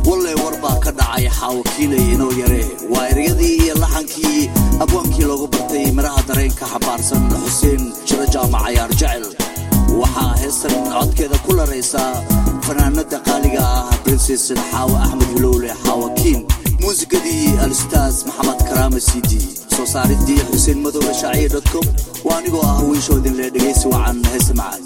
wallay war baa ka dhacay xaawakiinay inoo yare waa ereyadii iyo laxankii abwaankii loogu bartay miraha dareenka xabaarsan xuseen jiro jaamac cayaar jecel waxaa heestan codkeeda ku laraysaa fanaanada qaaliga ah brinseson xaawo axmed hulowle xaawakiin muusikadii alustaas maxamed karaama cd soo saaridii xuseen madowle shaaciya com waa anigoo ah wiishoodin lee dhegaysi wacan heese macaan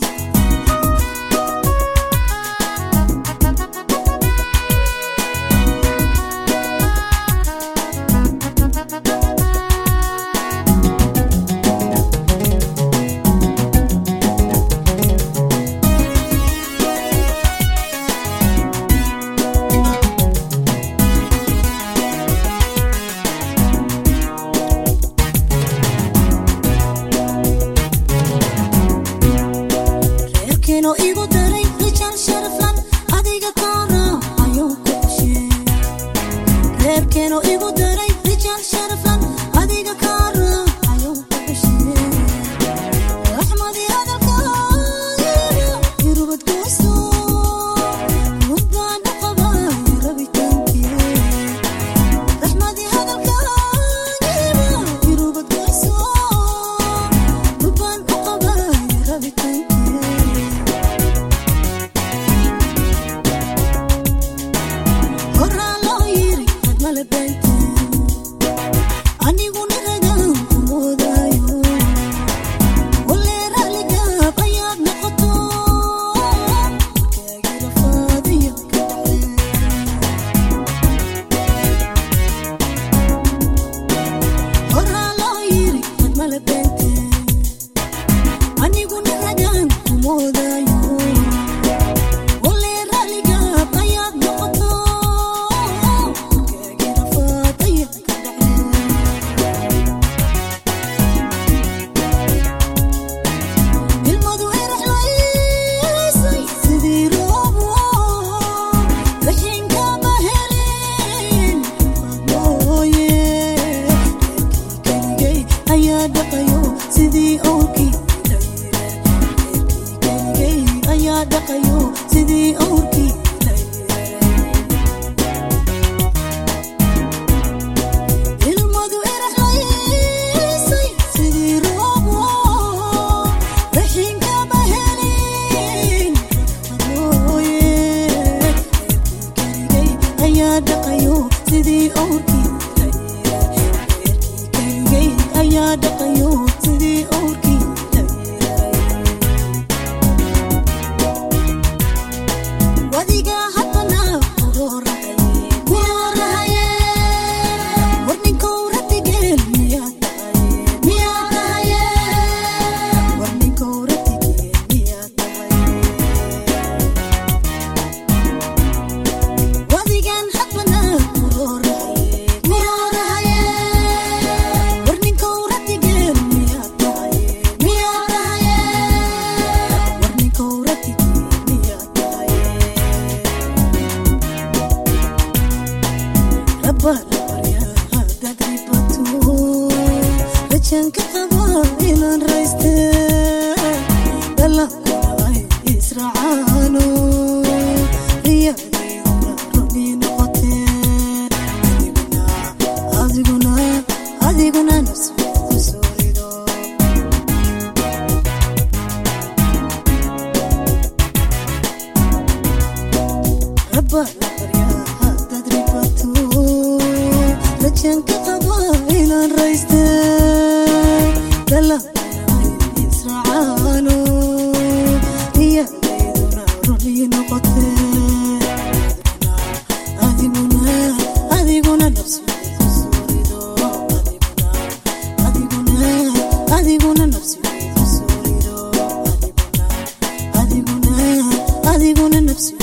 adiguna nafsi